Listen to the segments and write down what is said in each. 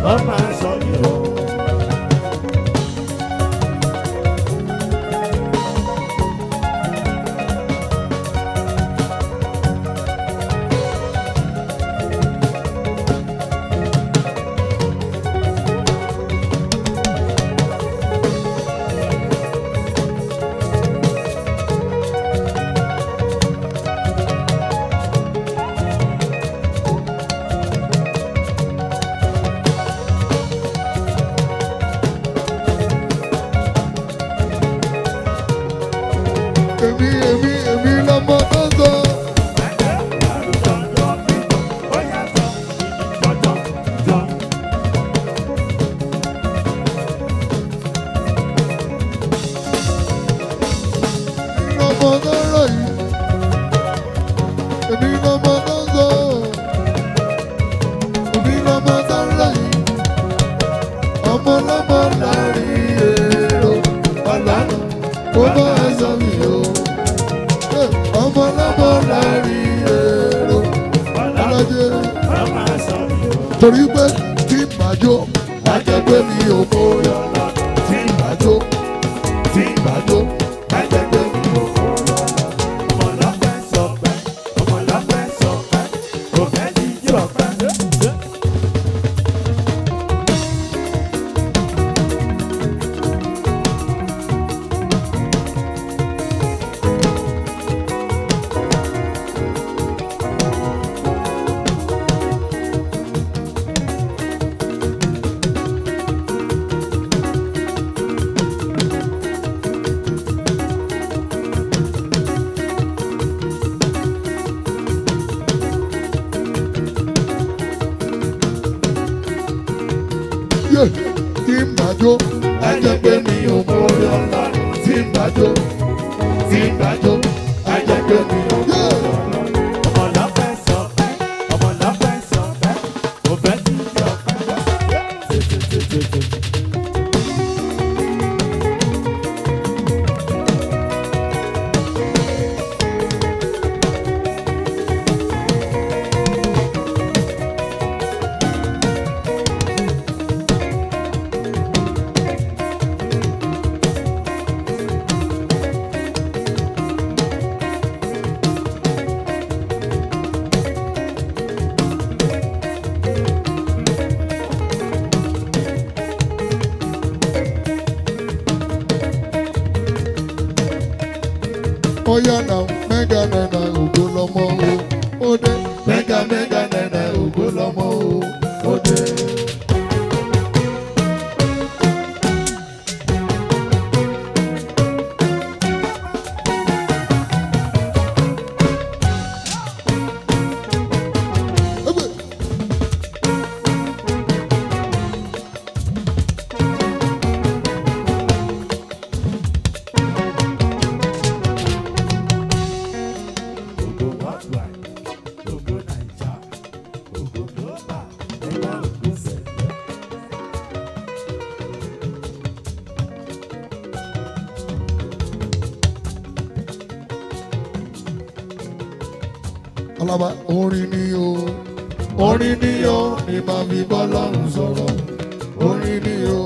wọ́n máa sọ mí o. èmi èmi èmi lọmọ tó sọ. lọmọ tó rọ yìí. èmi lọmọ tó sọ. èmi lọmọ tó rọ yìí. ọmọ lọmọ láàrin èrò ọ̀lànà ó bá ẹ̀sọ́ mi o. ọmọ lọmọ láàrin èrò ọ̀làjẹ́ torí pé tí màjò ajẹgbẹ́ mi ò mórí ọ̀la tí màjò tí màjò ajẹgbẹ́ mi ò mórí ọ̀la. yé tí màjò ajẹgbẹ́ mi ò mórí ọ̀la tí màjò tí màjò ajẹgbẹ́ mi ò mórí ọ̀la. Oya na mega nana ògo lọmọ o, ó dé. Mega mega nana ògo lọmọ o, ó dé. Ebe. Alaba orin ni o, orin ni o, ni màá fi bọ́ lọ́rùn sọ̀rọ̀, orin ni o.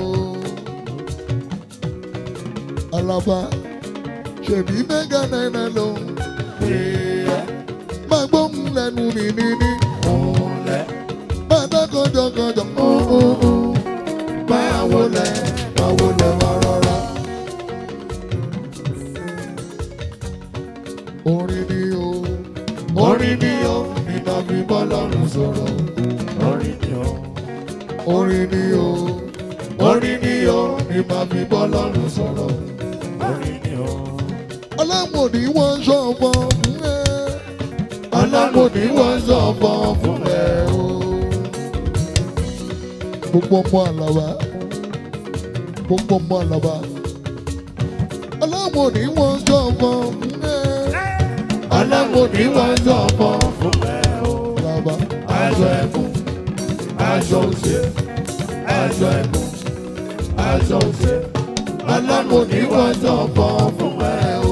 Alaba ṣèbí mẹ́gà náírà ló ń pè é. Máa gbóhùn lẹ́nu mi níní. Máa dá kọjọkọjọ. Máa wọlé, máa wọlé wá rọra. Orin ni o, orin ni o, ni màá fi bọ́ lọ́rùn sọ̀rọ̀. Orin ni o, orin ni o, orin ni o, ni màá fi bọ́ lọ́rùn sọ̀rọ̀. Ọlọ́mọdé wọ́n ṣọ̀fọ̀ fún ẹ. Ọlọ́mọdé wọ́n ṣọ̀fọ̀ fún ẹ o. Gbogbo ọmọ àlàbà. Gbogbo ọmọ àlàbà. Ọlọ́mọdé wọ́n ṣọ̀fọ̀ fún ẹ. Ọlọ́mọdé wọ́n ṣọ̀fọ̀ fún ẹ o. Àlàbà. Aṣọ ẹ̀kún. Aṣọ òṣè. Aṣọ ẹ̀kún. Aṣọ òṣè. Ọlọ́mọdé wọ́n ṣọ̀fọ̀ fún ẹ o.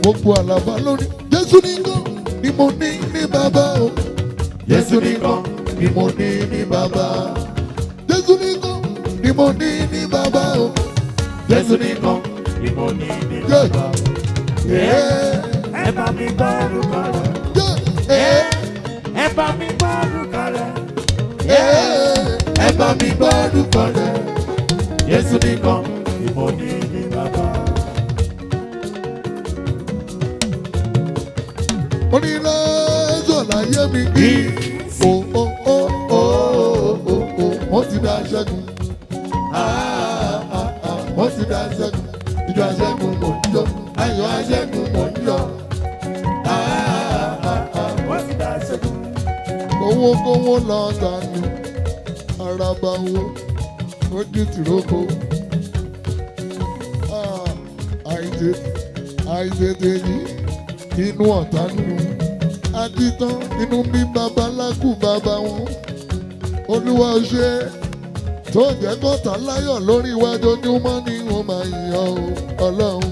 gbogbo àlàbà lórí jésù nìkan ni mo ní ní bàbá o jésù nìkan ni mo ní ní bàbá jésù nìkan ni mo ní ní bàbá o jésù nìkan ni mo ní ní yé bàbá. yé ẹ bá mi gbọ́ orúkọ rẹ̀. yé ẹ bá mi gbọ́ orúkọ rẹ̀. yé ẹ bá mi gbọ́dún kan rẹ̀ Jésù nìkan ni mo ní ní bàbá. onílẹ̀ẹ́sọ̀ láyé mi kí o o o o o o wọ́n ti dá ṣẹ́gun Ah, ah, ah, wọ́n ti dá ṣẹ́gun ìjọ aṣẹ́gun mò ń yọ ayọ̀ aṣẹ́gun mò ń yọ Ah, ah, ah, Wọ́n ti dá ṣẹ́gun. owó kówó lọ dànù araba wo ojú tìrókò Ah, àìtètè àìtètè yìí inú ọ̀tá nù àtìtàn inú bí babaláku bàbá wọn olúwa ṣe tó jẹ́ kọ́ta láyọ̀ lórí iwájú ojúmọ́ ni wọ́n máa yàn ó ọlọ́run.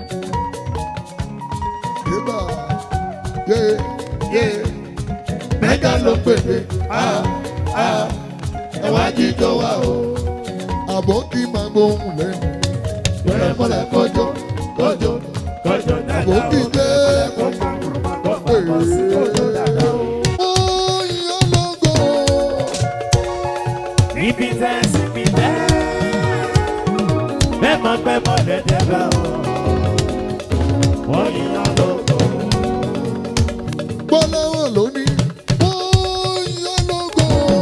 Yébà yé yé mẹ́ta ló pèsè ẹ̀wá jíjọ wa o. àbọ̀ kí máa gbóhùn lẹ́nu bẹ̀rẹ̀ mọ́lẹ̀ kọjọ́ kọjọ́ Kọjọ dáadáa àbọ̀ kí o. gbé. Kọjọ sí kọjọ dáadáa o. Ó yán lógo. Níbi tẹ́ sí mi tẹ́. Bẹ́ẹ̀ mọ bẹ́ẹ̀ mọ dẹ́dẹ́ bá o. Wọ́n yíyan lóko. Gbọ́láwọ̀n lónìí. Ó yán lógo.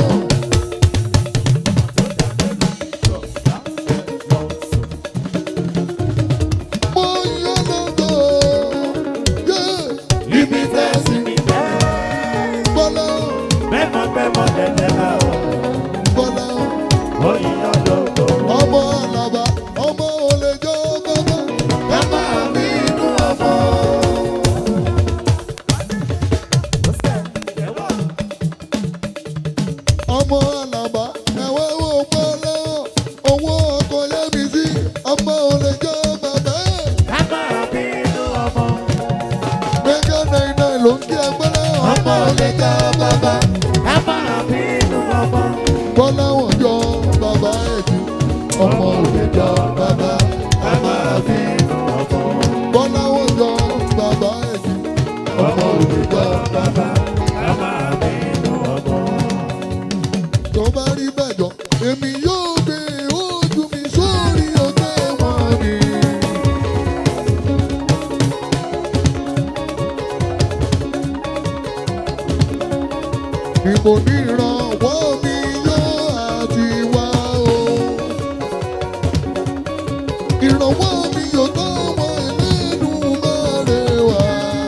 Ó yán lógo. Yeah. Níbi tẹ́ sí mi tẹ́. Gbọ́láwọ̀n, Bẹ́ẹ̀ mọ bẹ́ẹ̀ mọ dẹ́dẹ́ bá o. gbọ́láwọ̀n. Wọ́n yíyan lóko. Ọmọ Àlàbá, ọmọ olè jọ bàbá. Ẹ máa ní inú ọmọ. ọmọ Àlàbá ẹ̀wẹ́ wo pọ̀ lọ́wọ́ owó ọkọ̀ yẹ́mi sí ọmọ olè jọ bàbá ẹ̀. Ká máa bínú ọmọ. Mẹ́gà náírà ló ń kí ẹgbẹ́ náà ọmọ olè jọ bàbá. Ká máa bínú ọmọ. Bọ́láwọ̀n jọ bàbá ẹ̀ jù ọmọ olè jọ bàbá. Ká máa bínú ọmọ. Bọ́láwọ̀n jọ bàbá ẹ̀ jù ọmọ olè jọ bàbá. Ká máa bínú ọmọ. tó bá rí bẹ́ẹ̀ jọ èmi yóò gbé ojú mi sórí òkè wọn ni. Ìbò nírànwọ́ mi yóò àti wá o. Ìrànwọ́ mi yóò tó wọ ẹlẹ́nu mọ́rẹ̀ wá.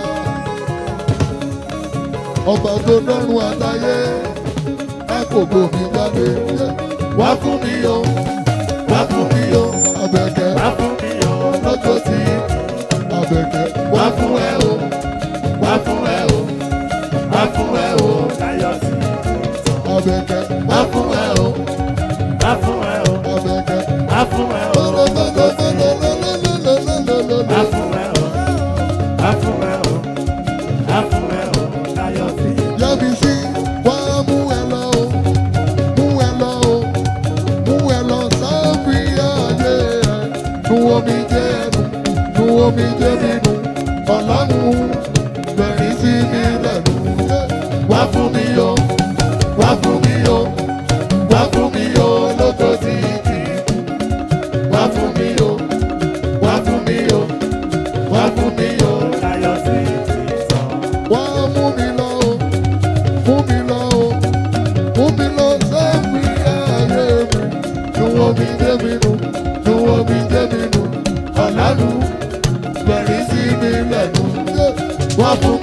Ọba tó dọ́run àtayé ẹ kò gbòmí jáde. Wá fún mi o, wá fún mi o, Àbẹ̀kẹ́ Wá fún mi o. lọ́jọ́ sí Àbẹ̀kẹ́. Wá fún ẹ o, wá fún ẹ o, wá fún ẹ o, Láyọ̀ sí. Àbẹ̀kẹ́. Wá fún ẹ o, Wá fún ẹ o. Àbẹ̀kẹ́. Wá fún ẹ o. Lọ́lọ́lọ́lọ́lọ́lọ́lọ́lọ́lọ́lọ́. Wá fún ẹ o. Wá fún ẹ o. Wá fún ẹ o. Láyọ̀ sí. Yẹ́bi sí wá mú ẹ lọ o, mú ẹ lọ o, mú ẹ lọ sáfì ayé ẹ. Nu omi jẹ́ ẹnu, nu omi jẹ́ mi nu, ọ̀lànà bẹ̀rẹ̀ sí mi lẹ́nu. Wá fún mi o, wá fún mi o, wá fún mi o, lójó sí kì í kú. Wá fún mi o, wá fún mi o, wá fún mi o. Láyọ̀ sí ti sọ. Wá mú mi lọ o, mú mi lọ o, mú mi lọ sẹ́mi ayé mi. Nuwọ́ mi dé mi nu, nuwọ́ mi dé mi nu, ọ̀làlú bẹ̀rẹ̀ sí mi lẹ́nu. Wá fún